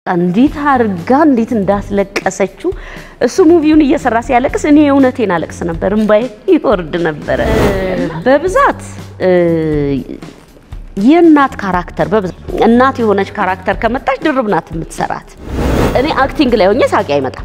እንዴት አድርጋ እንዴት እንዳስለቀሰችው እሱ ሙቪውን እየሰራ ሲያለቅስ እኔ የእውነቴን አለቅስ ነበር፣ እምባዬ ይወርድ ነበረ። በብዛት የእናት ካራክተር በብዛት እናት የሆነች ካራክተር ከመጣች ድርብ ናት የምትሰራት። እኔ አክቲንግ ላይ ሆኜ ሳቂ አይመጣም።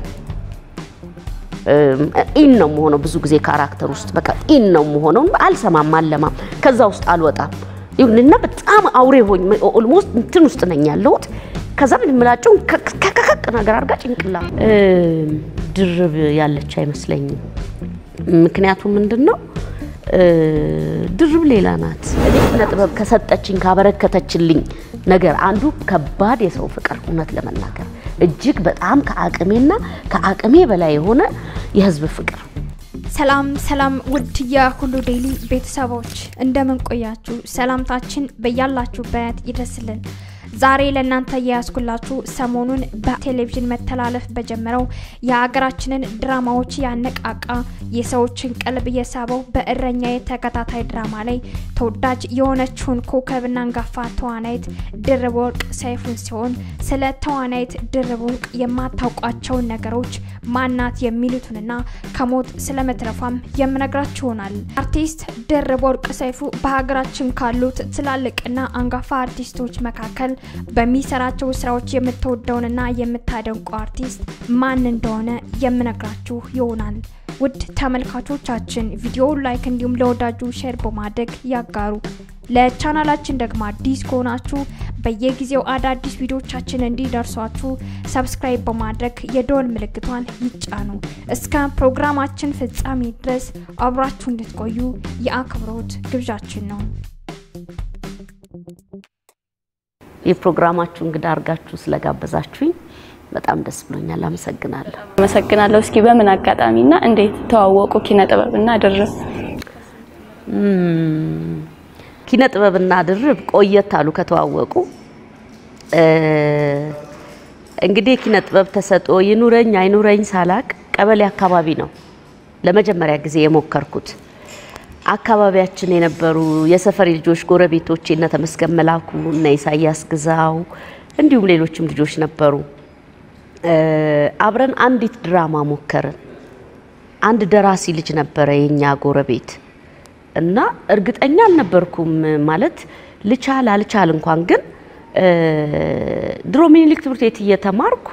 ኢን ነው የምሆነው ብዙ ጊዜ ካራክተር ውስጥ በቃ ኢን ነው የምሆነው። አልሰማም፣ አለማም፣ ከዛ ውስጥ አልወጣም። ይሁንና በጣም አውሬ ሆኝ ኦልሞስት እንትን ውስጥ ነኝ ያለሁት። ከዛ ምን ምላቸውን ከከከቅ ነገር አድርጋ ጭንቅላ ድርብ ያለች አይመስለኝም። ምክንያቱም ምንድን ነው ድርብ ሌላ ናት። እኔ ኪነ ጥበብ ከሰጠችኝ ካበረከተችልኝ ነገር አንዱ ከባድ የሰው ፍቅር፣ እውነት ለመናገር እጅግ በጣም ከአቅሜና ከአቅሜ በላይ የሆነ የህዝብ ፍቅር። ሰላም ሰላም፣ ውድ የሁሉ ዴይሊ ቤተሰቦች እንደምን ቆያችሁ? ሰላምታችን በያላችሁበት ይድረስልን። ዛሬ ለእናንተ የያዝኩላችሁ ሰሞኑን በቴሌቪዥን መተላለፍ በጀመረው የሀገራችንን ድራማዎች ያነቃቃ የሰዎችን ቀልብ የሳበው በእረኛዬ ተከታታይ ድራማ ላይ ተወዳጅ የሆነችውን ኮከብና አንጋፋ ተዋናይት ድርብ ወርቅ ሰይፉን ሲሆን ስለ ተዋናይት ድርብ ወርቅ የማታውቋቸውን ነገሮች ማናት የሚሉትንና ከሞት ስለመትረፏም የምነግራችሁ ይሆናል። አርቲስት ድርብ ወርቅ ሰይፉ በሀገራችን ካሉት ትላልቅና አንጋፋ አርቲስቶች መካከል በሚሰራቸው ስራዎች የምትወደውንና የምታደንቀው አርቲስት ማን እንደሆነ የምነግራችሁ ይሆናል። ውድ ተመልካቾቻችን ቪዲዮውን ላይክ እንዲሁም ለወዳጁ ሼር በማድረግ ያጋሩ። ለቻናላችን ደግሞ አዲስ ከሆናችሁ በየጊዜው አዳዲስ ቪዲዮቻችን እንዲደርሷችሁ ሰብስክራይብ በማድረግ የደወል ምልክቷን ይጫኑ። እስከ ፕሮግራማችን ፍጻሜ ድረስ አብራችሁ እንድትቆዩ የአክብሮት ግብዣችን ነው። የፕሮግራማችሁ እንግዳ አድርጋችሁ ስለጋበዛችሁኝ በጣም ደስ ብሎኛል። አመሰግናለሁ። አመሰግናለሁ። እስኪ በምን አጋጣሚና እንዴት ተዋወቁ ኪነ ጥበብና ድርብ? ኪነ ጥበብና ድርብ ቆየት አሉ ከተዋወቁ። እንግዲህ የኪነ ጥበብ ተሰጥኦ ይኑረኝ አይኑረኝ ሳላቅ ቀበሌ አካባቢ ነው ለመጀመሪያ ጊዜ የሞከርኩት። አካባቢያችን የነበሩ የሰፈሪ ልጆች ጎረቤቶቼ እነ ተመስገን መላኩ እነ ኢሳያስ ግዛው እንዲሁም ሌሎችም ልጆች ነበሩ። አብረን አንዲት ድራማ ሞከርን። አንድ ደራሲ ልጅ ነበረ የኛ ጎረቤት እና እርግጠኛ አልነበርኩም ማለት ልቻል አልቻል እንኳን ግን ድሮ ሚኒሊክ ትምህርት ቤት እየተማርኩ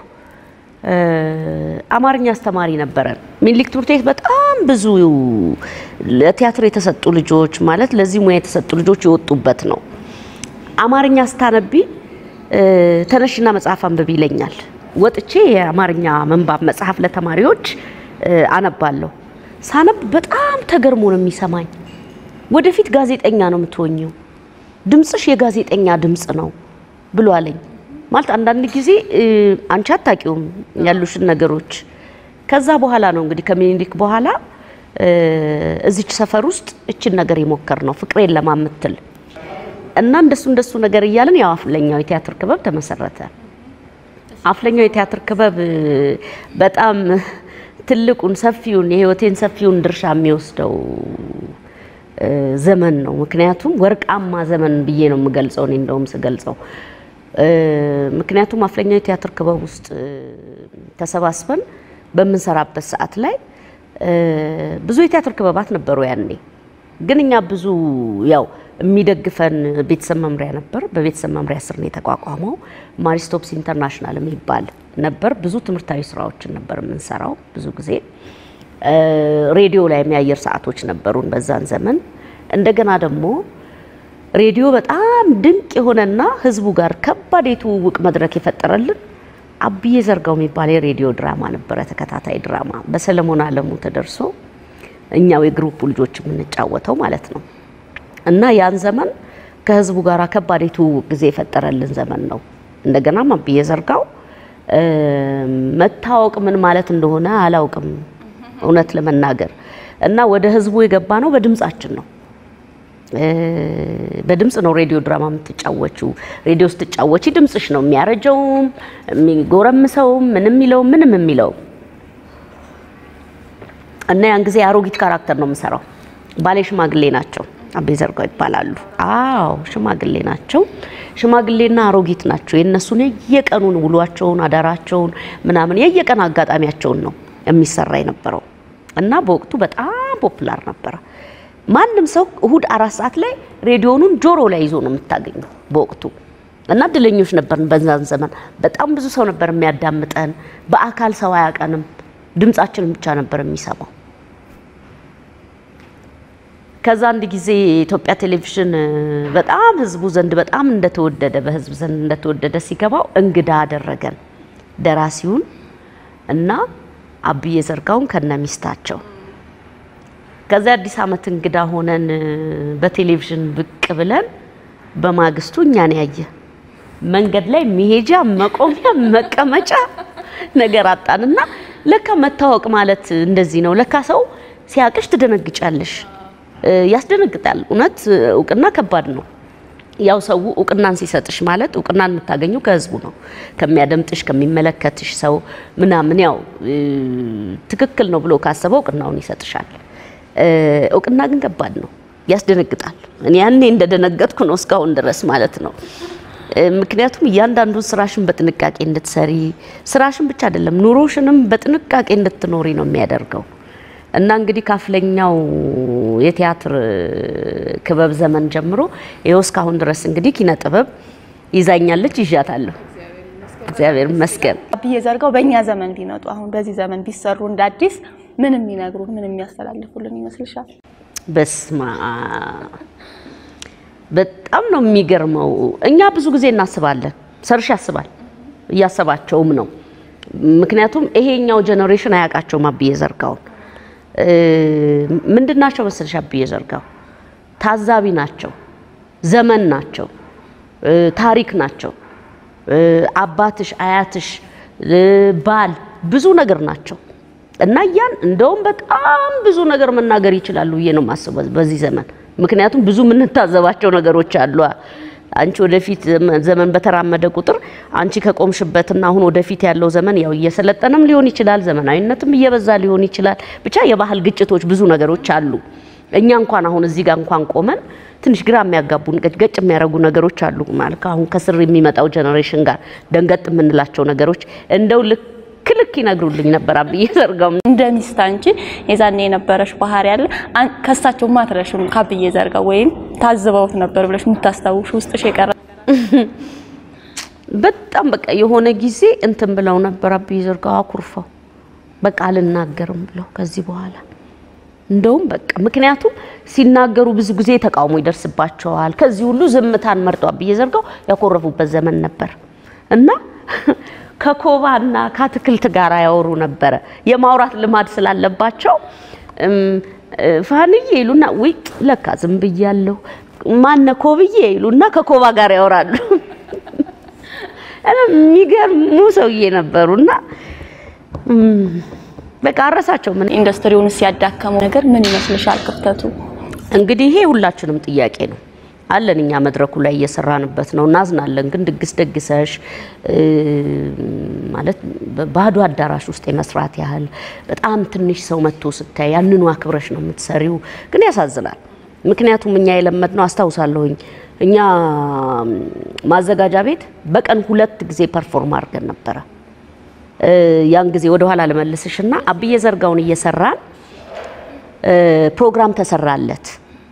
አማርኛ አስተማሪ ነበረን። ሚኒሊክ ትምህርት ቤት በጣም ብዙ ለቲያትር የተሰጡ ልጆች ማለት ለዚህ ሙያ የተሰጡ ልጆች የወጡበት ነው። አማርኛ ስታነቢ ተነሽና መጽሐፍ አንብቢ ይለኛል። ወጥቼ የአማርኛ መንባብ መጽሐፍ ለተማሪዎች አነባለሁ። ሳነብ በጣም ተገርሞ ነው የሚሰማኝ። ወደፊት ጋዜጠኛ ነው የምትሆኘው፣ ድምፅሽ የጋዜጠኛ ድምፅ ነው ብሎ አለኝ። ማለት አንዳንድ ጊዜ አንቺ አታውቂውም ያሉሽን ነገሮች። ከዛ በኋላ ነው እንግዲህ ከምኒልክ በኋላ እዚች ሰፈር ውስጥ እችን ነገር የሞከር ነው ፍቅሬን ለማምትል እና እንደሱ እንደሱ ነገር እያለን ያው አፍለኛው የቲያትር ክበብ ተመሰረተ። አፍለኛው የቲያትር ክበብ በጣም ትልቁን ሰፊውን የህይወቴን ሰፊውን ድርሻ የሚወስደው ዘመን ነው። ምክንያቱም ወርቃማ ዘመን ብዬ ነው የምገልጸው እኔ እንደውም ስገልጸው ምክንያቱም አፍለኛው የቲያትር ክበብ ውስጥ ተሰባስበን በምንሰራበት ሰዓት ላይ ብዙ የቲያትር ክበባት ነበሩ ያኔ። ግን እኛ ብዙ ያው የሚደግፈን ቤተሰብ መምሪያ ነበር። በቤተሰብ መምሪያ ስር ነው የተቋቋመው። ማሪስቶፕስ ኢንተርናሽናል የሚባል ነበር። ብዙ ትምህርታዊ ስራዎችን ነበር የምንሰራው። ብዙ ጊዜ ሬዲዮ ላይ የሚያየር ሰዓቶች ነበሩን በዛን ዘመን። እንደገና ደግሞ ሬዲዮ በጣም ድንቅ የሆነና ህዝቡ ጋር ከባድ የትውውቅ መድረክ የፈጠረልን አብዬ ዘርጋው የሚባል የሬዲዮ ድራማ ነበረ፣ ተከታታይ ድራማ በሰለሞን አለሙ ተደርሶ እኛው የግሩፑ ልጆች የምንጫወተው ማለት ነው። እና ያን ዘመን ከህዝቡ ጋር ከባድ የትውውቅ ጊዜ የፈጠረልን ዘመን ነው። እንደገናም አብዬ ዘርጋው መታወቅ ምን ማለት እንደሆነ አላውቅም እውነት ለመናገር እና ወደ ህዝቡ የገባ ነው በድምጻችን ነው በድምጽ ነው ሬዲዮ ድራማ የምትጫወችው። ሬዲዮ ስትጫወቺ ድምጽሽ ነው የሚያረጀውም የሚጎረምሰውም ምንም የሚለውም ምንም የሚለው እና ያን ጊዜ አሮጊት ካራክተር ነው የምሰራው። ባሌ ሽማግሌ ናቸው አቤ ዘርጋው ይባላሉ። አዎ ሽማግሌ ናቸው። ሽማግሌና አሮጊት ናቸው። የእነሱን የየቀኑን ውሏቸውን አዳራቸውን ምናምን የየቀን አጋጣሚያቸውን ነው የሚሰራ የነበረው እና በወቅቱ በጣም ፖፑላር ነበረ። ማንም ሰው እሁድ አራት ሰዓት ላይ ሬዲዮኑን ጆሮ ላይ ይዞ ነው የምታገኘው በወቅቱ እና እድለኞች ነበርን። በዛን ዘመን በጣም ብዙ ሰው ነበር የሚያዳምጠን። በአካል ሰው አያውቀንም፣ ድምጻችንን ብቻ ነበር የሚሰማው። ከዛ አንድ ጊዜ የኢትዮጵያ ቴሌቪዥን በጣም ህዝቡ ዘንድ በጣም እንደተወደደ በህዝብ ዘንድ እንደተወደደ ሲገባው እንግዳ አደረገን ደራሲውን እና አብዬ ዘርጋውን ከነ ሚስታቸው። ከዚያ አዲስ ዓመት እንግዳ ሆነን በቴሌቪዥን ብቅ ብለን በማግስቱ እኛን ያየ መንገድ ላይ መሄጃ መቆሚያ መቀመጫ ነገር አጣንና ለካ መታወቅ ማለት እንደዚህ ነው። ለካ ሰው ሲያቅሽ ትደነግጫለሽ። ያስደነግጣል። እውነት እውቅና ከባድ ነው። ያው ሰው እውቅናን ሲሰጥሽ ማለት እውቅናን የምታገኙ ከህዝቡ ነው፣ ከሚያደምጥሽ ከሚመለከትሽ ሰው ምናምን። ያው ትክክል ነው ብሎ ካሰበው እውቅናውን ይሰጥሻል። እውቅና ግን ከባድ ነው፣ ያስደነግጣል። እኔ ያኔ እንደደነገጥኩ ነው እስካሁን ድረስ ማለት ነው። ምክንያቱም እያንዳንዱን ስራሽን በጥንቃቄ እንድትሰሪ ስራሽን ብቻ አይደለም ኑሮሽንም በጥንቃቄ እንድትኖሪ ነው የሚያደርገው። እና እንግዲህ ካፍለኛው የቲያትር ክበብ ዘመን ጀምሮ ይኸው እስካሁን ድረስ እንግዲህ ኪነ ጥበብ ይዛኛለች፣ ይዣታለሁ። እግዚአብሔር ይመስገን። አብዬ ዘርጋው በእኛ ዘመን ቢመጡ አሁን በዚህ ዘመን ቢሰሩ እንደ አዲስ ምን የሚነግሩን ምን የሚያስተላልፉልን ይመስልሻል? በስማ በጣም ነው የሚገርመው። እኛ ብዙ ጊዜ እናስባለን፣ ሰርሽ ያስባል፣ እያሰባቸውም ነው። ምክንያቱም ይሄኛው ጀኔሬሽን አያውቃቸውም አብዬ ዘርጋውን ምንድን ናቸው መሰለሽ? አብዬ ዘርጋው ታዛቢ ናቸው፣ ዘመን ናቸው፣ ታሪክ ናቸው። አባትሽ፣ አያትሽ፣ ባል ብዙ ነገር ናቸው እና ያን እንደውም በጣም ብዙ ነገር መናገር ይችላሉ ብዬ ነው የማስበው በዚህ ዘመን። ምክንያቱም ብዙ የምንታዘባቸው ነገሮች አሉ። አንቺ ወደፊት ዘመን በተራመደ ቁጥር አንቺ ከቆምሽበትና አሁን ወደፊት ያለው ዘመን ያው እየሰለጠነም ሊሆን ይችላል፣ ዘመናዊነትም እየበዛ ሊሆን ይችላል። ብቻ የባህል ግጭቶች ብዙ ነገሮች አሉ። እኛ እንኳን አሁን እዚህ ጋር እንኳን ቆመን ትንሽ ግራ የሚያጋቡን ገጭ የሚያደርጉ ነገሮች አሉ። ማለት አሁን ከስር የሚመጣው ጀኔሬሽን ጋር ደንገጥ የምንላቸው ነገሮች እንደው ልክ ልክ ይነግሩልኝ ነበር አብዬ ዘርጋው። እንደ ሚስት አንቺ የዛኔ የነበረሽ ባህሪ ያለ ከሳቸው ማትረሽም ከአብዬ ዘርጋው ወይም ታዝበውት ነበር ብለሽ የምታስታውሽ ውስጥሽ የቀረ በጣም በቃ የሆነ ጊዜ እንትን ብለው ነበር አብዬ ዘርጋው አኩርፈው በቃ አልናገርም ብለው ከዚህ በኋላ እንደውም በቃ ምክንያቱም ሲናገሩ ብዙ ጊዜ ተቃውሞ ይደርስባቸዋል። ከዚህ ሁሉ ዝምታን መርጦ አብዬ ዘርጋው ያኮረፉበት ዘመን ነበር እና ከኮባና ከአትክልት ጋር ያወሩ ነበረ። የማውራት ልማድ ስላለባቸው ፋንዬ ይሉና ውይ ለካ ዝም ብያለሁ ማነ ኮብዬ ይሉና ከኮባ ጋር ያወራሉ። የሚገርሙ ሰውዬ ነበሩና በቃ አረሳቸው። ምን ኢንዱስትሪውን ሲያዳከመው ነገር ምን ይመስልሻል ክፍተቱ? እንግዲህ ይሄ ሁላችንም ጥያቄ ነው አለን እኛ መድረኩ ላይ እየሰራንበት ነው። እናዝናለን። ግን ድግስ ደግሰሽ ማለት ባዶ አዳራሽ ውስጥ የመስራት ያህል በጣም ትንሽ ሰው መጥቶ ስታይ ያንኑ አክብረሽ ነው የምትሰሪው። ግን ያሳዝናል። ምክንያቱም እኛ የለመድነው አስታውሳለሁኝ፣ እኛ ማዘጋጃ ቤት በቀን ሁለት ጊዜ ፐርፎርም አድርገን ነበረ። ያን ጊዜ ወደኋላ ልመልስሽና አብዬ ዘርጋውን እየሰራን ፕሮግራም ተሰራለት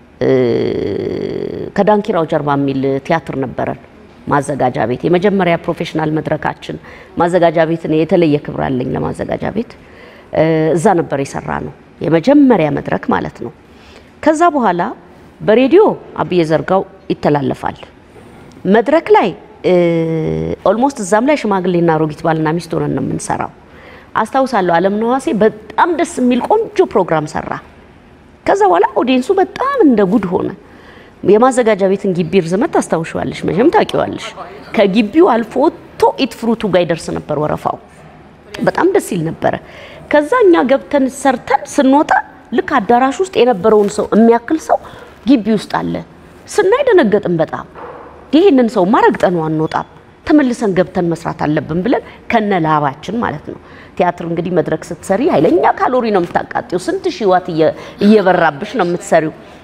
ከዳንኪራው ጀርባ የሚል ቲያትር ነበረን ማዘጋጃ ቤት የመጀመሪያ ፕሮፌሽናል መድረካችን ማዘጋጃ ቤት እኔ የተለየ ክብር አለኝ ለማዘጋጃ ቤት እዛ ነበር የሰራ ነው የመጀመሪያ መድረክ ማለት ነው ከዛ በኋላ በሬዲዮ አብዬ ዘርጋው ይተላለፋል መድረክ ላይ ኦልሞስት እዛም ላይ ሽማግሌና አሮጊት ባልና ሚስት ሆነን ነው የምንሰራው አስታውሳለሁ አለም ነዋሴ በጣም ደስ የሚል ቆንጆ ፕሮግራም ሰራ ከዛ በኋላ ኦዲየንሱ በጣም እንደ ጉድ ሆነ። የማዘጋጃ ቤትን ግቢ ርዝመት ታስታውሻለሽ፣ መቼም ታውቂዋለሽ። ከግቢው አልፎ ወጥቶ ኢት ፍሩቱ ጋር ይደርስ ነበር ወረፋው። በጣም ደስ ይል ነበረ። ከዛ እኛ ገብተን ሰርተን ስንወጣ ልክ አዳራሽ ውስጥ የነበረውን ሰው የሚያክል ሰው ግቢ ውስጥ አለ። ስናይ ደነገጥን በጣም። ይህንን ሰው ማረግጠነው አንወጣም፣ ተመልሰን ገብተን መስራት አለብን ብለን ከነ ላባችን ማለት ነው። ቲያትር እንግዲህ መድረክ ስትሰሪ ኃይለኛ ካሎሪ ነው የምታቃጢው። ስንት ሺህ ዋት እየበራብሽ ነው የምትሰሪው።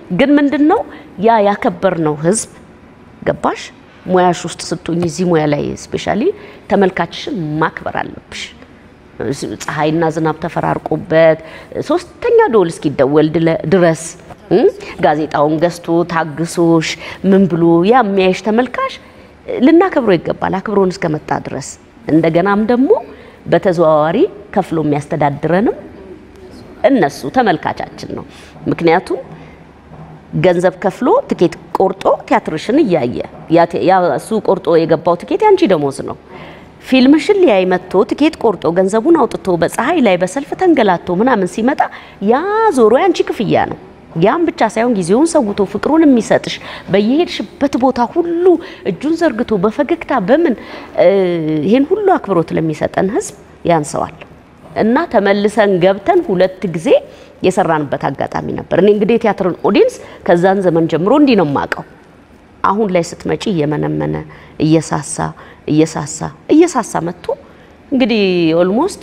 ግን ምንድን ነው ያ ያከበርነው ህዝብ ገባሽ? ሙያሽ ውስጥ ስትሆኝ እዚህ ሙያ ላይ ስፔሻሊ ተመልካችሽን ማክበር አለብሽ። ፀሐይና ዝናብ ተፈራርቆበት ሶስተኛ ደወል እስኪደወል ድለ- ድረስ እ ጋዜጣውን ገዝቶ ታግሶሽ ምን ብሎ ያ የሚያይሽ ተመልካች ልናከብሮ ይገባል። አክብሮን እስከመጣ ድረስ እንደገናም ደግሞ በተዘዋዋሪ ከፍሎ የሚያስተዳድረንም እነሱ ተመልካቻችን ነው። ምክንያቱም ገንዘብ ከፍሎ ትኬት ቆርጦ ቲያትርሽን እያየ ያ ቴ- ያ እሱ ቆርጦ የገባው ትኬት ያንቺ ደሞዝ ነው። ፊልምሽን ሊያይ መጥቶ ትኬት ቆርጦ ገንዘቡን አውጥቶ በፀሐይ ላይ በሰልፍ ተንገላቶ ምናምን ሲመጣ ያ ዞሮ ያንቺ ክፍያ ነው። ያም ብቻ ሳይሆን ጊዜውን ሰውቶ ፍቅሩን የሚሰጥሽ በየሄድሽበት ቦታ ሁሉ እጁን ዘርግቶ በፈገግታ በምን እ፣ ይሄን ሁሉ አክብሮት ለሚሰጠን ህዝብ ያንሰዋል። እና ተመልሰን ገብተን ሁለት ጊዜ የሰራንበት አጋጣሚ ነበር። እኔ እንግዲህ የቲያትርን ኦዲየንስ ከዛን ዘመን ጀምሮ እንዲህ ነው የማውቀው። አሁን ላይ ስትመጪ እየመነመነ እየሳሳ እየሳሳ እየሳሳ መጥቶ እንግዲህ ኦልሞስት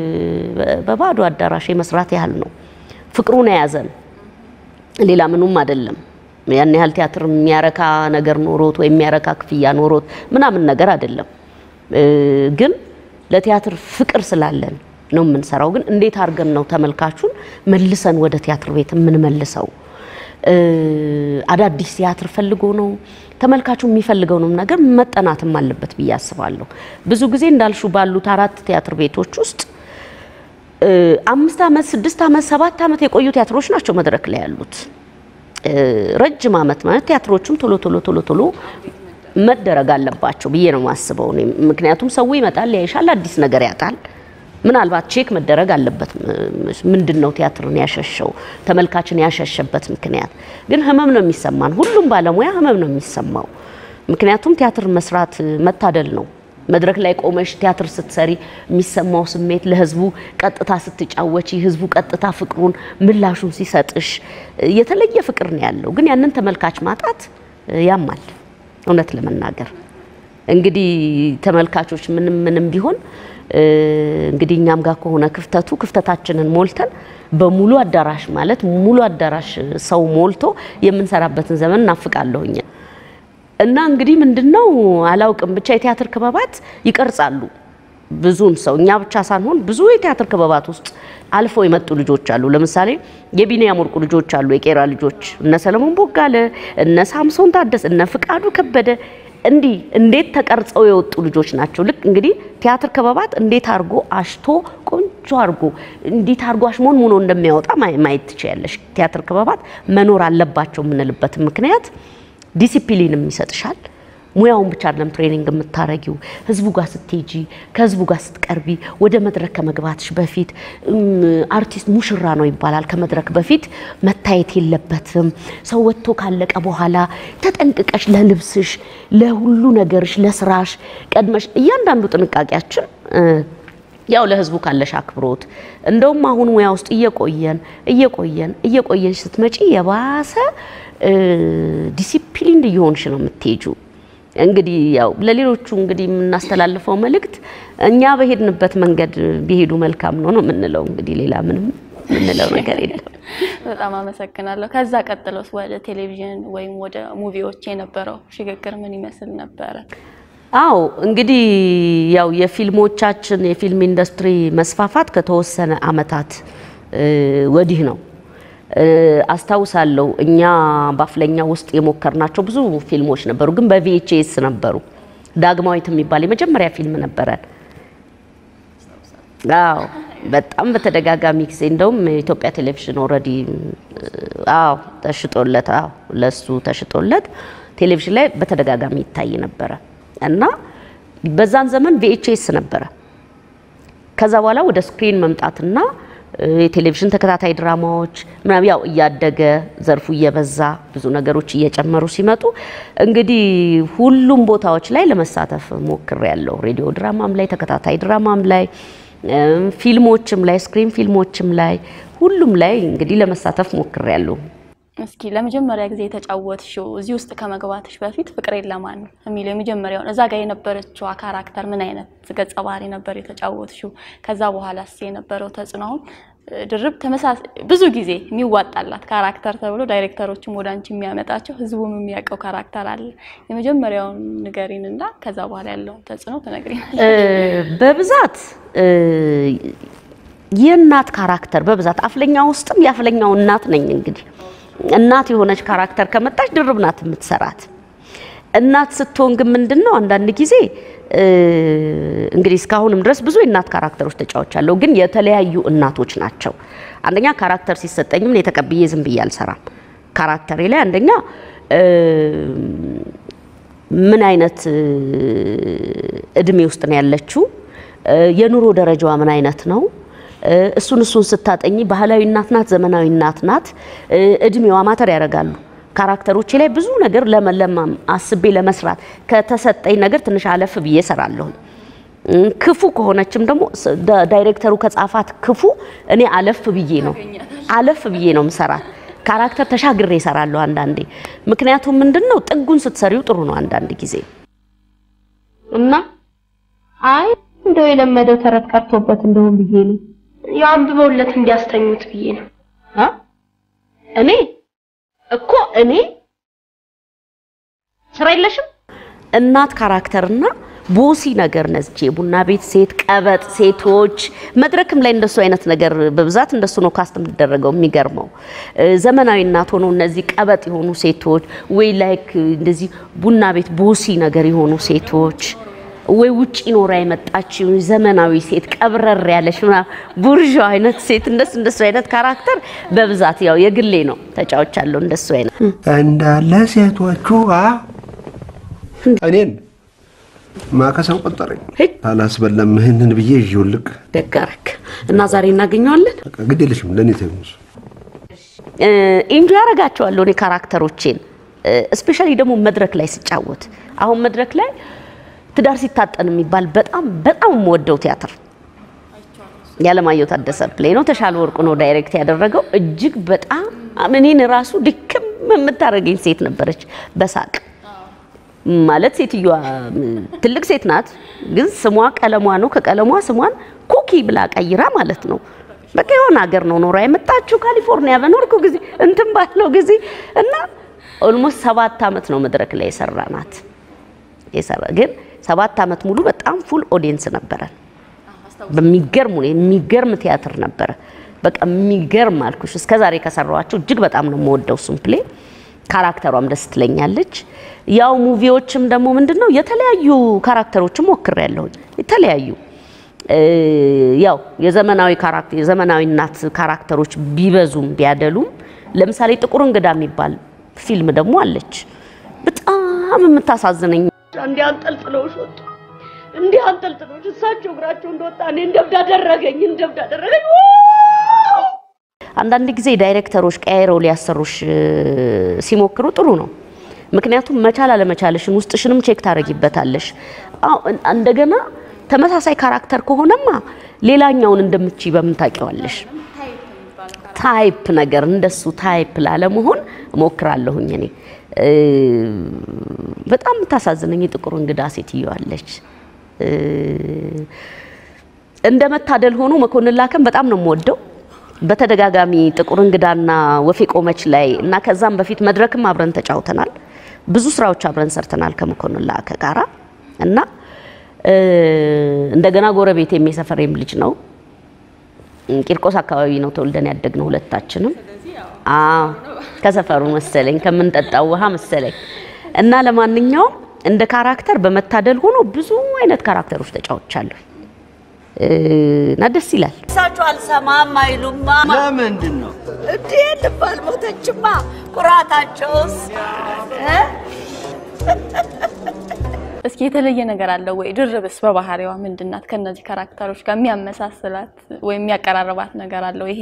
በባዶ አዳራሽ የመስራት ያህል ነው። ፍቅሩን የያዘን ሌላ ምኑም አይደለም። ያን ያህል ቲያትር የሚያረካ ነገር ኖሮት ወይም የሚያረካ ክፍያ ኖሮት ምናምን ነገር አይደለም። እ፣ ግን ለቲያትር ፍቅር ስላለን ነው የምንሰራው። ግን እንዴት አድርገን ነው ተመልካቹን መልሰን ወደ ቲያትር ቤት የምንመልሰው? እ፣ አዳዲስ ቲያትር ፈልጎ ነው ተመልካቹ የሚፈልገውንም ነገር መጠናትም አለበት ብዬ አስባለሁ። ብዙ ጊዜ እንዳልሹ ባሉት አራት ቲያትር ቤቶች ውስጥ እ፣ አምስት ዓመት ስድስት ዓመት ሰባት ዓመት የቆዩ ቲያትሮች ናቸው መድረክ ላይ ያሉት። እ፣ ረጅም ዓመት ማለት ቲያትሮቹም ቶሎ ቶሎ ቶሎ ቶሎ መደረግ አለባቸው ብዬ ነው የማስበው እኔ። ምክንያቱም ሰው ይመጣል ያይሻል፣ አዲስ ነገር ያጣል። ምናልባት ቼክ መደረግ አለበት። ምንድን ነው ቲያትርን ያሸሸው ተመልካችን ያሸሸበት ምክንያት? ግን ህመም ነው የሚሰማን። ሁሉም ባለሙያ ህመም ነው የሚሰማው። ምክንያቱም ቲያትር መስራት መታደል ነው። መድረክ ላይ ቆመሽ ቲያትር ስትሰሪ የሚሰማው ስሜት ለህዝቡ ቀጥታ ስትጫወቺ ህዝቡ ቀጥታ ፍቅሩን ምላሹን ሲሰጥሽ የተለየ ፍቅር ነው ያለው። ግን ያንን ተመልካች ማጣት ያማል። እውነት ለመናገር እንግዲህ ተመልካቾች ምንም ምንም ቢሆን እ፣ እንግዲህ እኛም ጋር ከሆነ ክፍተቱ ክፍተታችንን ሞልተን በሙሉ አዳራሽ ማለት ሙሉ አዳራሽ ሰው ሞልቶ የምንሰራበትን ዘመን እናፍቃለሁኝ። እና እንግዲህ ምንድነው አላውቅም፣ ብቻ የቲያትር ክበባት ይቀርጻሉ ብዙን ሰው እኛ ብቻ ሳንሆን ብዙ የቲያትር ክበባት ውስጥ አልፈው የመጡ ልጆች አሉ። ለምሳሌ የቢኒያም ወርቁ ልጆች አሉ፣ የቄራ ልጆች እነ ሰለሞን ቦጋለ፣ እነ ሳምሶን ታደስ፣ እነ ፍቃዱ ከበደ እንዲህ እንዴት ተቀርጸው የወጡ ልጆች ናቸው። ልክ እንግዲህ ቲያትር ክበባት እንዴት አድርጎ አሽቶ ቆንጆ አድርጎ እንዴት አድርጎ አሽሞን ሙኖ እንደሚያወጣ ማየ- ማየት ትችያለሽ። ቲያትር ክበባት መኖር አለባቸው የምንልበት ምክንያት ዲሲፕሊንም ይሰጥሻል። ሙያውን ብቻ አይደለም ትሬኒንግ የምታረጊው ህዝቡ ጋር ስትሄጂ ከህዝቡ ጋር ስትቀርቢ ወደ መድረክ ከመግባትሽ በፊት እም፣ አርቲስት ሙሽራ ነው ይባላል። ከመድረክ በፊት መታየት የለበትም። ሰው ወጥቶ ካለቀ በኋላ ተጠንቅቀሽ ለልብስሽ፣ ለሁሉ ነገርሽ፣ ለስራሽ ቀድመሽ እያንዳንዱ ጥንቃቄያችን እ፣ ያው ለህዝቡ ካለሽ አክብሮት እንደውም አሁን ሙያ ውስጥ እየቆየን እየቆየን እየቆየን ስትመጪ የባሰ እ፣ ዲሲፕሊን እየሆንሽ ነው የምትሄጁ። እንግዲህ ያው ለሌሎቹ እንግዲህ የምናስተላልፈው መልእክት እኛ በሄድንበት መንገድ ቢሄዱ መልካም ነው ነው የምንለው። እንግዲህ ሌላ ምንም የምንለው ነገር የለም። በጣም አመሰግናለሁ። ከዛ ቀጥሎስ ወደ ቴሌቪዥን ወይም ወደ ሙቪዎች የነበረው ሽግግር ምን ይመስል ነበረ? አዎ እንግዲህ ያው የፊልሞቻችን የፊልም ኢንዱስትሪ መስፋፋት ከተወሰነ አመታት እ፣ ወዲህ ነው። እ፣ አስታውሳለሁ እኛ በአፍለኛ ውስጥ የሞከርናቸው ብዙ ፊልሞች ነበሩ፣ ግን በቪኤችኤስ ነበሩ። ዳግማዊት የሚባል የመጀመሪያ ፊልም ነበረን። አዎ በጣም በተደጋጋሚ ጊዜ እንደውም የኢትዮጵያ ቴሌቪዥን ኦልሬዲ አዎ ተሽጦለት አዎ ለሱ ተሽጦለት ቴሌቪዥን ላይ በተደጋጋሚ ይታይ ነበረ እና በዛን ዘመን ቪኤችኤስ ነበረ። ከዛ በኋላ ወደ ስክሪን መምጣትና እ፣ የቴሌቪዥን ተከታታይ ድራማዎች ምናምን ያው እያደገ ዘርፉ እየበዛ ብዙ ነገሮች እየጨመሩ ሲመጡ እንግዲህ ሁሉም ቦታዎች ላይ ለመሳተፍ ሞክሬያለሁ። ሬዲዮ ድራማም ላይ፣ ተከታታይ ድራማም ላይ፣ እም፣ ፊልሞችም ላይ፣ ስክሪን ፊልሞችም ላይ ሁሉም ላይ እንግዲህ ለመሳተፍ ሞክሬያለሁ። እስኪ ለመጀመሪያ ጊዜ የተጫወትሽው እዚህ ውስጥ ከመግባትሽ በፊት ፍቅሬን ለማን ነው የሚለው የመጀመሪያውን እዛ ጋር የነበረችው ካራክተር ምን አይነት ገጸ ባህሪ ነበር የተጫወትሽው? ከዛ በኋላ ስ የነበረው ተጽዕኖ አሁን ድርብ ተመሳሳይ ብዙ ጊዜ የሚዋጣላት ካራክተር ተብሎ ዳይሬክተሮችም ወደ አንቺ የሚያመጣቸው ህዝቡም የሚያውቀው ካራክተር አለ። የመጀመሪያውን ንገሪንና ከዛ በኋላ ያለውን ተጽዕኖ ትነግሪናል። በብዛት የእናት ካራክተር በብዛት አፍለኛ ውስጥም የአፍለኛው እናት ነኝ። እንግዲህ እናት የሆነች ካራክተር ከመጣች ድርብ ናት የምትሰራት። እናት ስትሆን ግን ምንድን ነው አንዳንድ ጊዜ እንግዲህ እስካሁንም ድረስ ብዙ የእናት ካራክተሮች ተጫውቻለሁ፣ ግን የተለያዩ እናቶች ናቸው። አንደኛ ካራክተር ሲሰጠኝም እኔ ተቀብዬ ዝም ብዬ አልሰራም። ካራክተሬ ላይ አንደኛ ምን አይነት እድሜ ውስጥ ነው ያለችው፣ የኑሮ ደረጃዋ ምን አይነት ነው፣ እሱን እሱን ስታጠኝ ባህላዊ እናት ናት፣ ዘመናዊ እናት ናት፣ እድሜዋ ማተር ያደርጋሉ። ካራክተሮቼ ላይ ብዙ ነገር ለመለማም አስቤ ለመስራት ከተሰጠኝ ነገር ትንሽ አለፍ ብዬ እሰራለሁ። ክፉ ከሆነችም ደግሞ ዳይሬክተሩ ከጻፋት ክፉ እኔ አለፍ ብዬ ነው አለፍ ብዬ ነው ምሰራት። ካራክተር ተሻግሬ እሰራለሁ አንዳንዴ። ምክንያቱም ምንድን ነው ጥጉን ስትሰሪው ጥሩ ነው አንዳንድ ጊዜ እና አይ እንደው የለመደው ተረት ቀርቶበት እንደሆን ብዬ ነው። ያው አንብበውለት እንዲያስተኙት ብዬ ነው። አ እኔ እኮ እኔ ስራ የለሽም እናት ካራክተርና ቦሲ ነገር ነዝቼ ቡና ቤት ሴት ቀበጥ ሴቶች መድረክም ላይ እንደሱ አይነት ነገር በብዛት እንደሱ ነው ካስት የምትደረገው። የሚገርመው ዘመናዊ እናት ሆኖ እነዚህ ቀበጥ የሆኑ ሴቶች ወይ ላይክ እንደዚህ ቡና ቤት ቦሲ ነገር የሆኑ ሴቶች ወይ ውጪ ኖራ የመጣች ዘመናዊ ሴት ቀብረር ያለች ቡርዣ አይነት ሴት እንደሱ እንደሱ አይነት ካራክተር በብዛት ያው የግሌ ነው ተጫውቻለሁ። እንደሱ አይነት እንዳለ ሴቶቹ አ እኔን ማከሰው ቆጠረኝ። አላስበላም ይህንን ብዬ ይውልቅ ደጋረክ እና ዛሬ እናገኘዋለን። ግድ የለሽም ለእኔ ተይሙስ ኢንጆይ ያደርጋቸዋለሁ እኔ ካራክተሮቼን እስፔሻሊ ደግሞ መድረክ ላይ ስጫወት አሁን መድረክ ላይ ትዳር ሲታጠን የሚባል በጣም በጣም የምወደው ቲያትር ያለማየሁ ታደሰ ፕሌይ ነው። ተሻለ ወርቁ ነው ዳይሬክት ያደረገው። እጅግ በጣም እኔን ራሱ ድክም የምታደርገኝ ሴት ነበረች በሳቅ ማለት ሴትዮዋ ትልቅ ሴት ናት፣ ግን ስሟ ቀለሟ ነው። ከቀለሟ ስሟን ኩኪ ብላ ቀይራ ማለት ነው። በቃ የሆነ ሀገር ነው ኖራ የመጣችው ካሊፎርኒያ በኖርኩ ጊዜ እንትን ባለው ጊዜ እና ኦልሞስት ሰባት ዓመት ነው መድረክ ላይ የሰራናት የሰራ ግን ሰባት ዓመት ሙሉ በጣም ፉል ኦዲየንስ ነበረን። በሚገርም ሁኔታ የሚገርም ቲያትር ነበረ። በቃ የሚገርም አልኩሽ። እስከ ዛሬ ከሰራኋቸው እጅግ በጣም ነው የምወደው እሱን ፕሌይ። ካራክተሯም ደስ ትለኛለች። ያው ሙቪዎችም ደግሞ ምንድነው የተለያዩ ካራክተሮችም ሞክሬያለሁ። የተለያዩ ያው የዘመናዊ ካራክተር የዘመናዊ እናት ካራክተሮች ቢበዙም ቢያደሉም ለምሳሌ ጥቁር እንግዳ የሚባል ፊልም ደግሞ አለች። በጣም የምታሳዝነኝ እንዲህ አንጠልጥለውሽ ወጡ እንዲህ አንጠልጥለውሽ እሳቸው እግራቸው እንደወጣ እኔ እንደብድ አደረገኝ እንደብድ አደረገኝ። አንዳንድ ጊዜ ዳይሬክተሮች ቀያይረው ሊያሰሩሽ ሲሞክሩ ጥሩ ነው። ምክንያቱም መቻል አለመቻልሽን ውስጥሽንም ቼክ ታደርጊበታለሽ። አዎ እንደገና ተመሳሳይ ካራክተር ከሆነማ ሌላኛውን እንደምትችይ በምን ታውቂዋለሽ? ታይፕ ነገር እንደሱ ታይፕ ላለመሆን እሞክራለሁኝ እኔ በጣም የምታሳዝነኝ የጥቁር እንግዳ ሴትዮ አለች። እንደ መታደል ሆኖ መኮንን ላከም በጣም ነው የምወደው። በተደጋጋሚ ጥቁር እንግዳና ወፌ ቆመች ላይ እና ከዛም በፊት መድረክም አብረን ተጫውተናል። ብዙ ስራዎች አብረን ሰርተናል ከመኮንን ላከ ጋራ እና እንደገና ጎረቤት የሰፈሬም ልጅ ነው። ቂርቆስ አካባቢ ነው ተወልደን ያደግነው ሁለታችንም። አዎ ከሰፈሩ መሰለኝ ከምንጠጣው ውሃ መሰለኝ። እና ለማንኛውም እንደ ካራክተር በመታደል ሆኖ ብዙ አይነት ካራክተሮች ተጫውቻለሁ እና ደስ ይላል። እሳቸው አልሰማም አይሉማ። ለምንድን ነው እንዴ ልብ አልሞተችማ። ኩራታቸውስ እ? እስኪ የተለየ ነገር አለው ወይ? ድርብስ በባህሪዋ ምንድናት? ከነዚህ ካራክተሮች ጋር የሚያመሳስላት ወይም የሚያቀራርባት ነገር አለው? ይሄ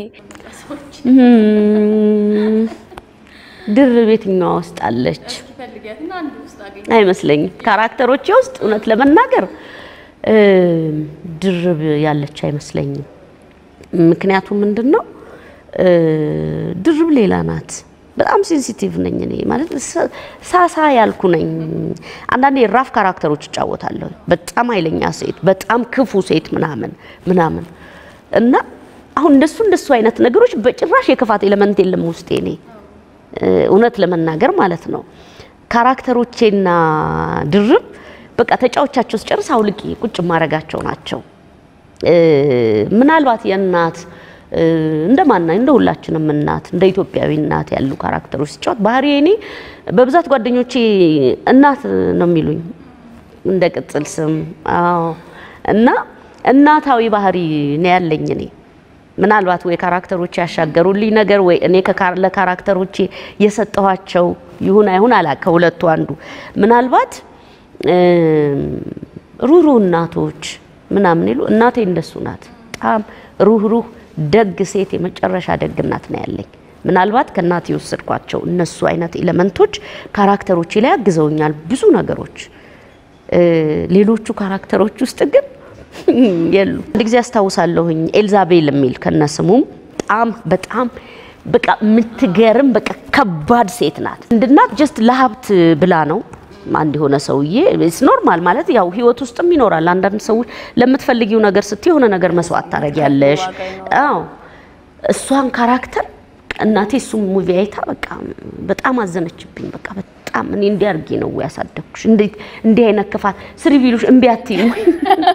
እም፣ ድርብ የትኛዋ ውስጥ አለች አይመስለኝም። ካራክተሮቼ ውስጥ እውነት ለመናገር እም፣ ድርብ ያለች አይመስለኝም። ምክንያቱም ምንድን ነው እ፣ ድርብ ሌላ ናት። በጣም ሴንሲቲቭ ነኝ እኔ ማለት ሳ- ሳሳ ያልኩ ነኝ። አንዳንዴ ራፍ ካራክተሮች እጫወታለሁ። በጣም ኃይለኛ ሴት፣ በጣም ክፉ ሴት ምናምን ምናምን እና አሁን እንደሱ እንደሱ አይነት ነገሮች በጭራሽ የክፋት ኤሌመንት የለም ውስጤ እኔ እ፣ እውነት ለመናገር ማለት ነው። ካራክተሮቼና ድርብ በቃ ተጫዎቻቸው ስጨርስ አውልቂ ቁጭ ማረጋቸው ናቸው። እ፣ ምናልባት የእናት እ፣ እንደ ማና እንደ ሁላችንም እናት እንደ ኢትዮጵያዊ እናት ያሉ ካራክተሮች ሲጫወት ባህሪ እኔ በብዛት ጓደኞቼ እናት ነው የሚሉኝ እንደ ቅጽል ስም። አዎ እና እናታዊ ባህሪ ነው ያለኝ እኔ ምናልባት ወይ ካራክተሮቼ ያሻገሩልኝ ነገር ወይ እኔ ከካ- ለካራክተሮቼ የሰጠኋቸው ይሁን አይሁን አላ ከሁለቱ አንዱ ምናልባት እም፣ ሩህሩህ እናቶች ምናምን ይሉ እናቴ እንደሱ ናት። በጣም ሩህሩህ ደግ ሴት የመጨረሻ ደግ እናት ነው ያለኝ። ምናልባት ከእናቴ የወሰድኳቸው እነሱ አይነት ኤሌመንቶች ካራክተሮቼ ላይ አግዘውኛል ብዙ ነገሮች። እ፣ ሌሎቹ ካራክተሮች ውስጥ ግን የሉ። አንድ ጊዜ አስታውሳለሁኝ ኤልዛቤል የሚል ከነስሙም በጣም በጣም በቃ የምትገርም በቃ ከባድ ሴት ናት። እንድናት ጀስት ለሀብት ብላ ነው አንድ የሆነ ሰውዬ ስ ኖርማል ማለት ያው ህይወት ውስጥም ይኖራል። አንዳንድ ሰዎች ለምትፈልጊው ነገር ስትይ የሆነ ነገር መስዋዕት ታደርጊያለሽ። አዎ እሷን ካራክተር እናቴ እሱም ሙቪ አይታ በቃ በጣም አዘነችብኝ። በቃ በጣም እኔ እንዲህ አድርጌ ነው ያሳደግኩሽ፣ እንዴት እንዲህ አይነት ክፋት ስሪ ቢሉሽ እምቢ አትይም ወይ?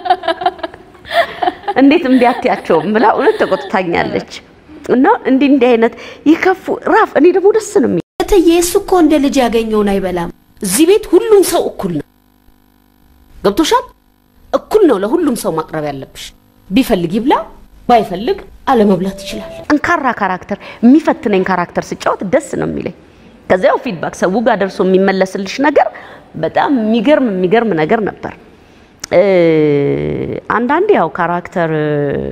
እንዴት እምቢ አትያቸውም ብላ እውነት ተቆጥታኛለች። እና እንዲህ እንዲህ አይነት ይከፉ ራፍ እኔ ደግሞ ደስ ነው የሚል እትዬ እሱ እኮ እንደ ልጅ ያገኘውን አይበላም። እዚህ ቤት ሁሉም ሰው እኩል ነው። ገብቶሻል? እኩል ነው ለሁሉም ሰው ማቅረብ ያለብሽ። ቢፈልግ ይብላ፣ ባይፈልግ አለመብላት ይችላል። ጠንካራ ካራክተር፣ የሚፈትነኝ ካራክተር ስጫወት ደስ ነው የሚለኝ። ከዚያው ፊድባክ ሰው ጋር ደርሶ የሚመለስልሽ ነገር በጣም የሚገርም የሚገርም ነገር ነበር። እ፣ አንዳንዴ ያው ካራክተር እ፣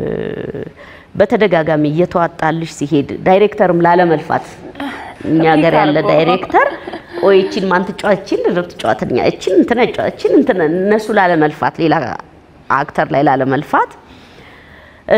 በተደጋጋሚ እየተዋጣልሽ ሲሄድ ዳይሬክተርም ላለመልፋት እኛ ሀገር ያለ ዳይሬክተር ወይ እቺን ማን ትጫወት እቺን ልድር ትጫወትኛ እቺን እንትና ይጫወት እቺን እንትና እነሱ ላለመልፋት ሌላ አክተር ላይ ላለመልፋት እ፣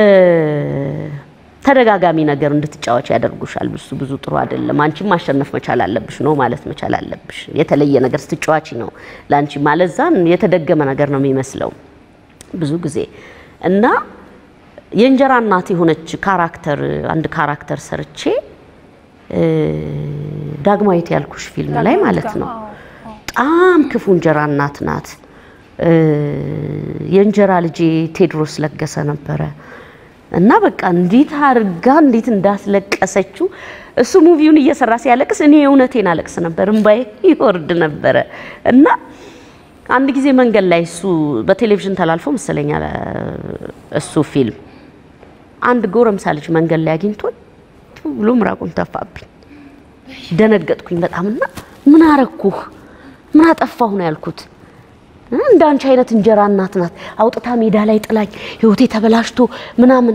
ተደጋጋሚ ነገር እንድትጫወች ያደርጉሻል። ብዙ ብዙ ጥሩ አይደለም። አንቺም ማሸነፍ መቻል አለብሽ ነው ማለት መቻል አለብሽ። የተለየ ነገር ስትጫዋች ነው ለአንቺ ማለዛን የተደገመ ነገር ነው የሚመስለው ብዙ ጊዜ እና የእንጀራ እናት የሆነች ካራክተር አንድ ካራክተር ሰርቼ እ፣ ዳግማዊት ያልኩሽ ፊልም ላይ ማለት ነው። በጣም ክፉ እንጀራ እናት ናት። እ፣ የእንጀራ ልጄ ቴዎድሮስ ለገሰ ነበረ እና በቃ እንዴት አድርጋ እንዴት እንዳስለቀሰችው እሱ ሙቪውን እየሰራ ሲያለቅስ እኔ እውነቴን አለቅስ ነበር፣ እምባዬ ይወርድ ነበረ እና አንድ ጊዜ መንገድ ላይ እሱ በቴሌቪዥን ተላልፎ መሰለኛል እሱ ፊልም አንድ ጎረምሳ ልጅ መንገድ ላይ አግኝቶኝ ቱ ብሎ ምራቁን ተፋብኝ። ደነገጥኩኝ በጣም እና ምን አረኩህ ምን አጠፋሁ ነው ያልኩት። እንደ አንቺ አይነት እንጀራ እናት ናት አውጥታ ሜዳ ላይ ጥላኝ ህይወቴ ተበላሽቶ ምናምን።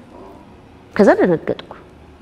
ከዛ ደነገጥኩ።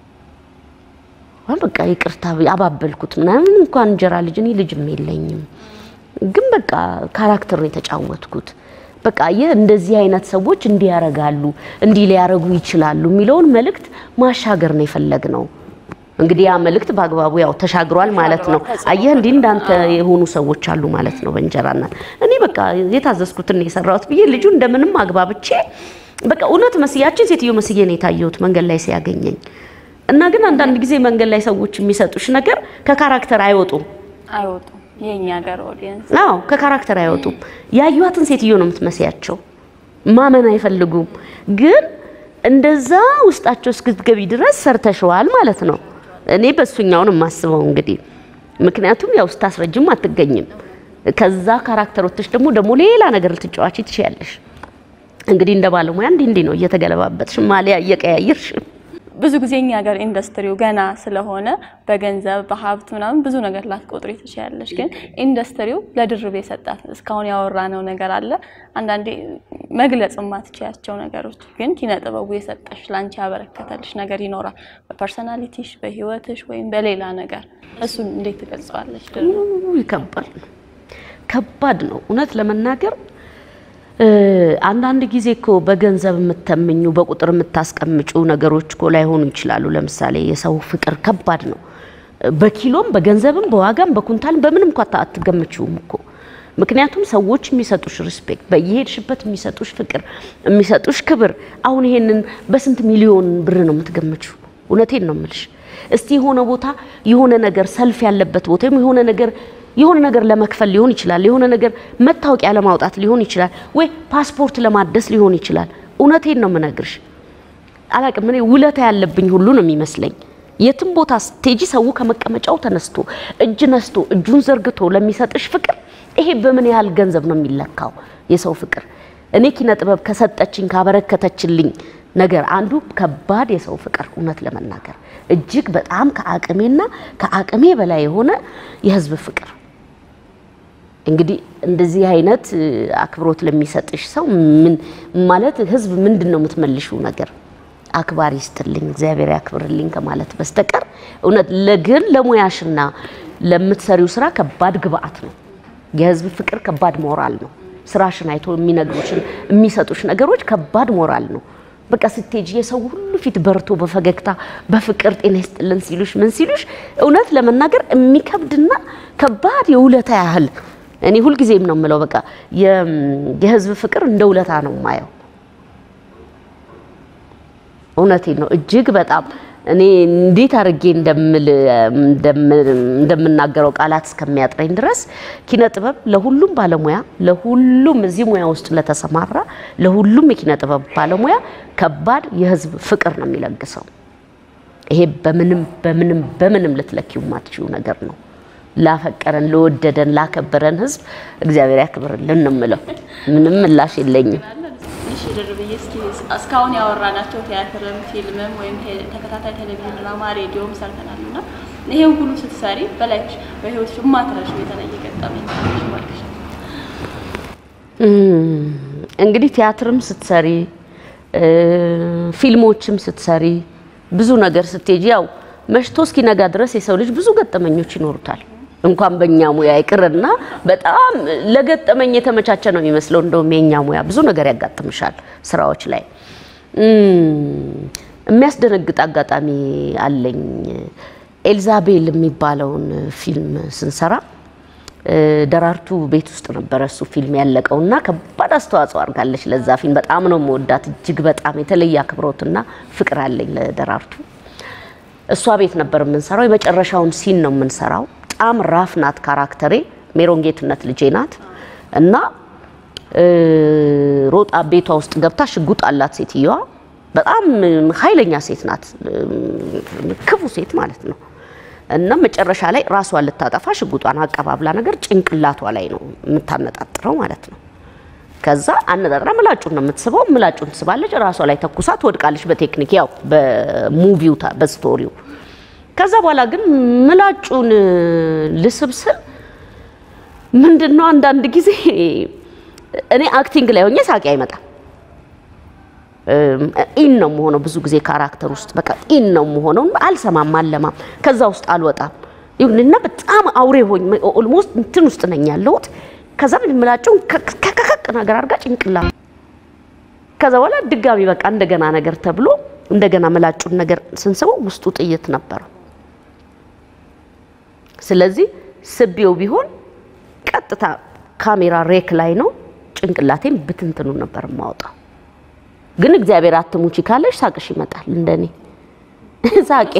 አሁን በቃ ይቅርታ አባበልኩት ምናምን። እንኳን እንጀራ ልጅ እኔ ልጅም የለኝም፣ ግን በቃ ካራክተር ነው የተጫወትኩት። በቃ ይህ እንደዚህ አይነት ሰዎች እንዲህ ያረጋሉ እንዲህ ሊያረጉ ይችላሉ የሚለውን መልእክት ማሻገር ነው የፈለግነው። እንግዲህ ያ መልእክት በአግባቡ ያው ተሻግሯል ማለት ነው። አየህ እንዲህ እንዳንተ የሆኑ ሰዎች አሉ ማለት ነው በእንጀራ እናት። እኔ በቃ የታዘዝኩትን የሰራሁት ብዬ ልጁ እንደምንም አግባብቼ በቃ እውነት መስያችን ሴትዮ መስዬ ነው የታየሁት መንገድ ላይ ሲያገኘኝ እና ግን አንዳንድ ጊዜ መንገድ ላይ ሰዎች የሚሰጡሽ ነገር ከካራክተር አይወጡም። አይወጡም። የኛ ሀገር ኦዲየንስ አዎ ከካራክተር አይወጡም። ያዩዋትን ሴትዮ ነው የምትመስያቸው። ማመን አይፈልጉም። ግን እንደዛ ውስጣቸው እስክትገቢ ድረስ ሰርተሸዋል ማለት ነው። እኔ በእሱኛውን የማስበው እንግዲህ ምክንያቱም ያው ስታስረጅም አትገኝም። ከዛ ካራክተሮች ደግሞ ደግሞ ሌላ ነገር ልትጫዋች ትችያለሽ። እንግዲህ እንደ ባለሙያ እንዲህ እንዲህ ነው እየተገለባበጥሽ ማሊያ እየቀያየርሽ ብዙ ጊዜ እኛ ሀገር ኢንዱስትሪው ገና ስለሆነ በገንዘብ በሀብት ምናምን ብዙ ነገር ላትቆጥሪ ትችያለሽ። ግን ኢንዱስትሪው ለድርብ የሰጣት እስካሁን ያወራነው ነገር አለ። አንዳንዴ መግለጽ የማትችያቸው ነገሮች ግን ኪነ ጥበቡ የሰጠሽ ለአንቺ ያበረከተልሽ ነገር ይኖራል። በፐርሰናሊቲሽ፣ በህይወትሽ ወይም በሌላ ነገር እሱን እንዴት ትገልጸዋለች? ድርብ ውይ ከባድ ነው፣ ከባድ ነው እውነት ለመናገር አንዳንድ ጊዜ እኮ በገንዘብ የምተምኙ በቁጥር የምታስቀምጩ ነገሮች እኮ ላይሆኑ ይችላሉ። ለምሳሌ የሰው ፍቅር ከባድ ነው። በኪሎም በገንዘብም በዋጋም በኩንታልም በምንም እኮ አታ- አትገምችውም እኮ ምክንያቱም ሰዎች የሚሰጡሽ ሪስፔክት፣ በየሄድሽበት የሚሰጡሽ ፍቅር፣ የሚሰጡሽ ክብር። አሁን ይሄንን በስንት ሚሊዮን ብር ነው የምትገምችው? እውነቴን ነው የምልሽ። እስቲ የሆነ ቦታ የሆነ ነገር ሰልፍ ያለበት ቦታ ወይም የሆነ ነገር የሆነ ነገር ለመክፈል ሊሆን ይችላል። የሆነ ነገር መታወቂያ ለማውጣት ሊሆን ይችላል፣ ወይ ፓስፖርት ለማደስ ሊሆን ይችላል። እውነቴን ነው የምነግርሽ። አላቅም እኔ ውለታ ያለብኝ ሁሉ ነው የሚመስለኝ። የትም ቦታ ስቴጂ ሰው ከመቀመጫው ተነስቶ እጅ ነስቶ እጁን ዘርግቶ ለሚሰጥሽ ፍቅር ይሄ በምን ያህል ገንዘብ ነው የሚለካው? የሰው ፍቅር እኔ ኪነ ጥበብ ከሰጠችኝ ካበረከተችልኝ ነገር አንዱ ከባድ የሰው ፍቅር፣ እውነት ለመናገር እጅግ በጣም ከአቅሜና ከአቅሜ በላይ የሆነ የህዝብ ፍቅር። እንግዲህ እንደዚህ አይነት አክብሮት ለሚሰጥሽ ሰው ምን ማለት ህዝብ ምንድን ነው የምትመልሽው ነገር? አክባሪ ይስጥልኝ እግዚአብሔር ያክብርልኝ ከማለት በስተቀር እውነት ለግን ለሙያሽና ለምትሰሪው ስራ ከባድ ግብአት ነው። የህዝብ ፍቅር ከባድ ሞራል ነው። ስራሽን አይቶ የሚነግሩሽን የሚሰጡሽ ነገሮች ከባድ ሞራል ነው። በቃ ስትሄጂ የሰው ሁሉ ፊት በርቶ በፈገግታ በፍቅር ጤና ይስጥልን ሲሉሽ ምን ሲሉሽ እውነት ለመናገር የሚከብድና ከባድ የውለታ ያህል እኔ ሁልጊዜም ነው የምለው በቃ የህዝብ ፍቅር እንደ ውለታ ነው የማየው። እውነቴን ነው። እጅግ በጣም እኔ እንዴት አድርጌ እንደምናገረው ቃላት እስከሚያጥረኝ ድረስ ኪነ ጥበብ ለሁሉም ባለሙያ ለሁሉም እዚህ ሙያ ውስጥ ለተሰማራ ለሁሉም የኪነ ጥበብ ባለሙያ ከባድ የህዝብ ፍቅር ነው የሚለግሰው። ይሄ በምንም በምንም በምንም ልትለኪው ማትችው ነገር ነው። ላፈቀረን፣ ለወደደን፣ ላከበረን ህዝብ እግዚአብሔር ያክብርልን ነው የምለው። ምንም ምላሽ የለኝም። እሺ ድርብዬ፣ እስኪ እስካሁን ያወራናቸው ቲያትርም፣ ፊልምም ወይም ተከታታይ ቴሌቪዥን ድራማ፣ ሬዲዮም ሰርተናል እና ይሄን ሁሉ ስትሰሪ በላይሽ በህይወትሽ የማትረሺው የተለየ ገጠመኝ ካለሽ እባክሽ። እንግዲህ ቲያትርም ስትሰሪ ፊልሞችም ስትሰሪ ብዙ ነገር ስትሄጂ ያው መሽቶ እስኪነጋ ድረስ የሰው ልጅ ብዙ ገጠመኞች ይኖሩታል። እንኳን በእኛ ሙያ ይቅርና በጣም ለገጠመኝ የተመቻቸ ነው የሚመስለው። እንደውም የኛ ሙያ ብዙ ነገር ያጋጥምሻል ስራዎች ላይ። የሚያስደነግጥ አጋጣሚ አለኝ። ኤልዛቤል የሚባለውን ፊልም ስንሰራ ደራርቱ ቤት ውስጥ ነበረ እሱ ፊልም ያለቀው እና ከባድ አስተዋጽኦ አድርጋለች ለዛ ፊልም። በጣም ነው መወዳት፣ እጅግ በጣም የተለየ አክብሮትና ፍቅር አለኝ ለደራርቱ። እሷ ቤት ነበር የምንሰራው። የመጨረሻውን ሲን ነው የምንሰራው። በጣም ራፍ ናት ካራክተሬ። ሜሮን ጌትነት ልጄ ናት እና ሮጣ ቤቷ ውስጥ ገብታ ሽጉጥ አላት ሴትየዋ። በጣም ኃይለኛ ሴት ናት፣ ክፉ ሴት ማለት ነው። እና መጨረሻ ላይ ራሷን ልታጠፋ ሽጉጧን አቀባብላ ነገር ጭንቅላቷ ላይ ነው የምታነጣጥረው ማለት ነው። ከዛ አነጣጥራ ምላጩን ነው የምትስበው። ምላጩን ትስባለች፣ ራሷ ላይ ተኩሳ ትወድቃለች። በቴክኒክ ያው በሙቪው በስቶሪው። ከዛ በኋላ ግን ምላጩን ልስብስል ምንድን ነው አንዳንድ ጊዜ እኔ አክቲንግ ላይ ሆኜ ሳቂ አይመጣም። ኢን ነው የምሆነው ብዙ ጊዜ ካራክተር ውስጥ በቃ ኢን ነው የምሆነው። አልሰማም፣ አለማም፣ ከዛ ውስጥ አልወጣም። ይሁንና በጣም አውሬ ሆኝ ኦልሞስት እንትን ውስጥ ነኝ ያለሁት። ከዛ ምን ምላጩን ከከከክ ነገር አድርጋ ጭንቅላ ከዛ በኋላ ድጋሚ በቃ እንደገና ነገር ተብሎ እንደገና ምላጩን ነገር ስንስበው ውስጡ ጥይት ነበረ። ስለዚህ ስቤው ቢሆን ቀጥታ ካሜራ ሬክ ላይ ነው ጭንቅላቴን ብትንትኑ ነበር የማወጣው። ግን እግዚአብሔር አትሙቺ ካለሽ ሳቅሽ ይመጣል። እንደኔ ሳቄ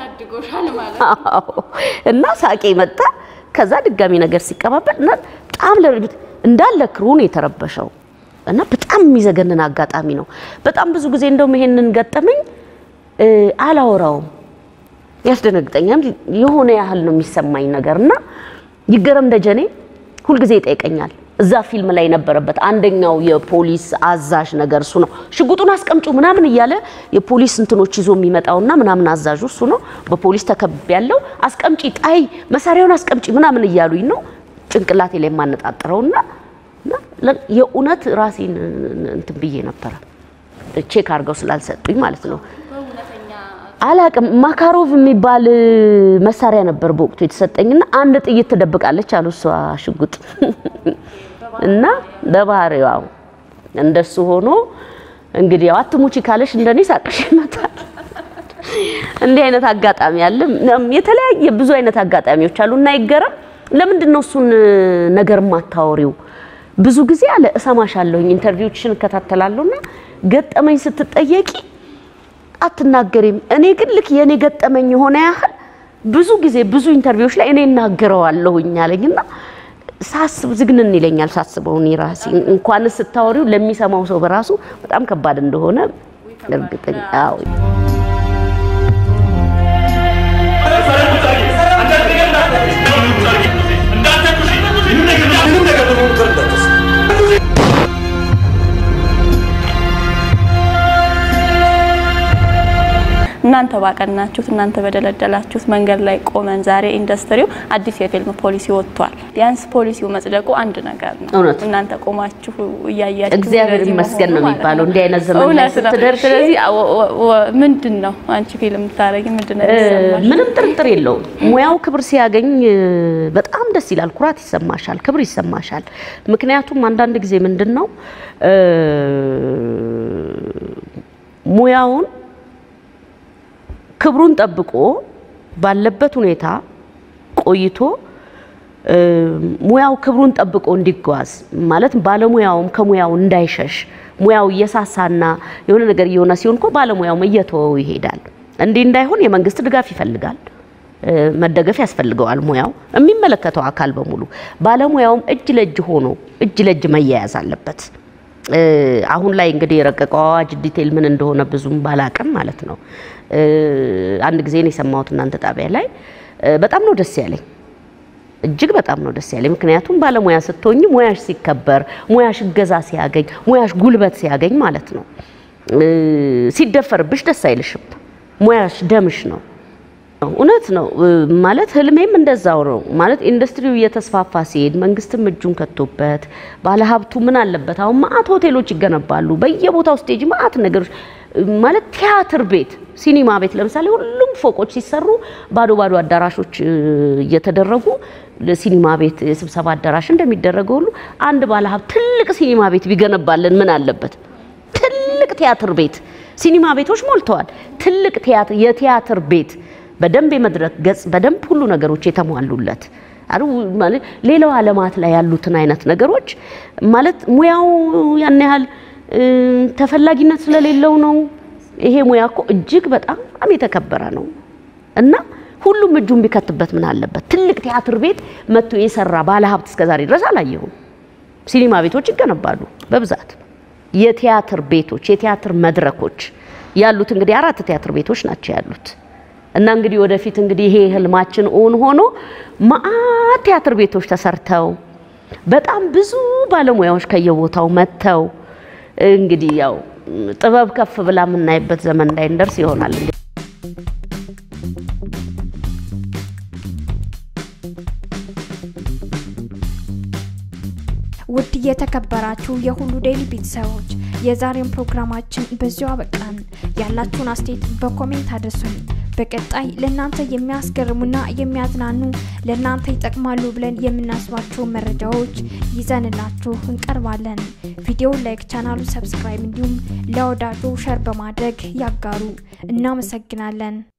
እና ሳቄ መጣ። ከዛ ድጋሚ ነገር ሲቀባበል እና በጣም ለርግጥ እንዳለ ክሩን የተረበሸው እና በጣም የሚዘገንን አጋጣሚ ነው። በጣም ብዙ ጊዜ እንደውም ይሄንን ገጠመኝ አላወራውም፣ ያስደነግጠኛል። የሆነ ያህል ነው የሚሰማኝ ነገር እና ይገረም ደጀኔ ሁልጊዜ ይጠይቀኛል። እዛ ፊልም ላይ የነበረበት አንደኛው የፖሊስ አዛዥ ነገር እሱ ነው። ሽጉጡን አስቀምጩ ምናምን እያለ የፖሊስ እንትኖች ይዞ የሚመጣውና ምናምን አዛዡ እሱ ነው። በፖሊስ ተከብ ያለው አስቀምጪ፣ ጣይ መሳሪያውን አስቀምጪ ምናምን እያሉኝ ነው ጭንቅላቴ ላይ የማነጣጥረውና የእውነት ራሴን እንትን ብዬ ነበረ። ቼክ አድርገው ስላልሰጡኝ ማለት ነው። አላቅም ማካሮቭ የሚባል መሳሪያ ነበር በወቅቱ የተሰጠኝና አንድ ጥይት ትደብቃለች አሉ እሷ ሽጉጥ እና በባህሪዋ እንደሱ ሆኖ እንግዲህ ያው አትሙቺ ካለሽ እንደኔ ሳቅሽ ይመጣል። እንዲህ አይነት አጋጣሚ አለ። የተለያየ ብዙ አይነት አጋጣሚዎች አሉ እና ይገረም ለምንድን ነው እሱን ነገር ማታወሪው? ብዙ ጊዜ አለ እሰማሻለሁኝ፣ ኢንተርቪዎችሽን እከታተላለሁና ገጠመኝ ስትጠየቂ አትናገሪም። እኔ ግን ልክ የኔ ገጠመኝ የሆነ ያህል ብዙ ጊዜ ብዙ ኢንተርቪዎች ላይ እኔ እናገረዋለሁኝ አለኝና ሳስብ ዝግንን ይለኛል ሳስበው እኔ ራሴ እንኳንስ ስታወሪው ለሚሰማው ሰው በራሱ በጣም ከባድ እንደሆነ እርግጠኛ አዎ እናንተ ባቀናችሁት እናንተ በደለደላችሁት መንገድ ላይ ቆመን ዛሬ ኢንዱስትሪው አዲስ የፊልም ፖሊሲ ወጥቷል። ቢያንስ ፖሊሲው መጽደቁ አንድ ነገር ነው። እውነት። እናንተ ቆማችሁ እያያችሁ እግዚአብሔር እንደዚህ ይመስገን ነው መሆኑ ማለት የሚባለው። እንዲህ አይነት ዘመን ላይ እውነት ነው። ስትደርሺ ስለዚህ ወ- ወ- ወ- ምንድን ነው አንቺ ፊልም ታደርጊ ምንድን ነው የሚሰማሽ? ምንም ጥርጥር የለውም። ሙያው ክብር ሲያገኝ እ፣ በጣም ደስ ይላል፣ ኩራት ይሰማሻል፣ ክብር ይሰማሻል። ምክንያቱም አንዳንድ ጊዜ ምንድን ነው እ፣ ሙያውን ክብሩን ጠብቆ ባለበት ሁኔታ ቆይቶ እ፣ ሙያው ክብሩን ጠብቆ እንዲጓዝ ማለት ባለሙያውም ከሙያው እንዳይሸሽ ሙያው እየሳሳና የሆነ ነገር እየሆነ ሲሆን እኮ ባለሙያውም እየተወው ይሄዳል። እንዲህ እንዳይሆን የመንግስት ድጋፍ ይፈልጋል፣ እ፣ መደገፍ ያስፈልገዋል። ሙያው የሚመለከተው አካል በሙሉ ባለሙያውም እጅ ለእጅ ሆኖ እጅ ለእጅ መያያዝ አለበት። እ፣ አሁን ላይ እንግዲህ የረቀቀው አዋጅ ዲቴል ምን እንደሆነ ብዙም ባላቅም ማለት ነው። እ፣ አንድ ጊዜ ነው የሰማሁት እናንተ ጣቢያ ላይ እ፣ በጣም ነው ደስ ያለኝ። እጅግ በጣም ነው ደስ ያለኝ። ምክንያቱም ባለሙያ ስትሆኝ ሙያሽ ሲከበር፣ ሙያሽ እገዛ ሲያገኝ፣ ሙያሽ ጉልበት ሲያገኝ ማለት ነው። እ፣ ሲደፈርብሽ ደስ አይልሽም። ሙያሽ ደምሽ ነው። እውነት ነው እ፣ ማለት ህልሜም እንደዛው ነው ማለት ኢንዱስትሪው እየተስፋፋ ሲሄድ መንግስትም እጁን ከቶበት ባለሀብቱ ምን አለበት አሁን ማአት ሆቴሎች ይገነባሉ በየቦታው ስቴጅ ማአት ነገሮች እ፣ ማለት ቲያትር ቤት ሲኒማ ቤት ለምሳሌ ሁሉም ፎቆች ሲሰሩ ባዶ ባዶ አዳራሾች እ፣ እየተደረጉ ለሲኒማ ቤት የስብሰባ አዳራሽ እንደሚደረገው ሁሉ አንድ ባለሀብት ትልቅ ሲኒማ ቤት ቢገነባልን ምን አለበት ትልቅ ቲያትር ቤት ሲኒማ ቤቶች ሞልተዋል። ትልቅ ቲያትር የቲያትር ቤት በደንብ የመድረክ ገጽ በደንብ ሁሉ ነገሮች የተሟሉለት አሩ ማለት ሌላው ዓለማት ላይ ያሉትን አይነት ነገሮች ማለት ሙያው ያን ያህል እ፣ ተፈላጊነት ስለሌለው ነው። ይሄ ሙያ እኮ እጅግ በጣም የተከበረ ነው እና ሁሉም እጁን ቢከትበት ምን አለበት? ትልቅ ቲያትር ቤት መጥቶ የሰራ ባለሀብት እስከዛሬ ድረስ አላየሁም። ሲኒማ ቤቶች ይገነባሉ በብዛት የቲያትር ቤቶች የቲያትር መድረኮች ያሉት እንግዲህ አራት ቲያትር ቤቶች ናቸው ያሉት እና እንግዲህ ወደፊት እንግዲህ ይሄ ህልማችን እውን ሆኖ መአት ቲያትር ቤቶች ተሰርተው በጣም ብዙ ባለሙያዎች ከየቦታው መጥተው እንግዲህ ያው ጥበብ ከፍ ብላ የምናይበት ዘመን ላይ እንደርስ ይሆናል። ውድ የተከበራችሁ የሁሉ ዴይሊ ቤተሰቦች የዛሬውን ፕሮግራማችን በዚሁ አበቃን። ያላችሁን አስተያየት በኮሜንት አድርሱን። በቀጣይ ለእናንተ የሚያስገርሙና የሚያዝናኑ ለእናንተ ይጠቅማሉ ብለን የምናስባቸው መረጃዎች ይዘንላችሁ እንቀርባለን። ቪዲዮ ላይክ፣ ቻናሉ ሰብስክራይብ እንዲሁም ለወዳጆ ሸር በማድረግ ያጋሩ። እናመሰግናለን።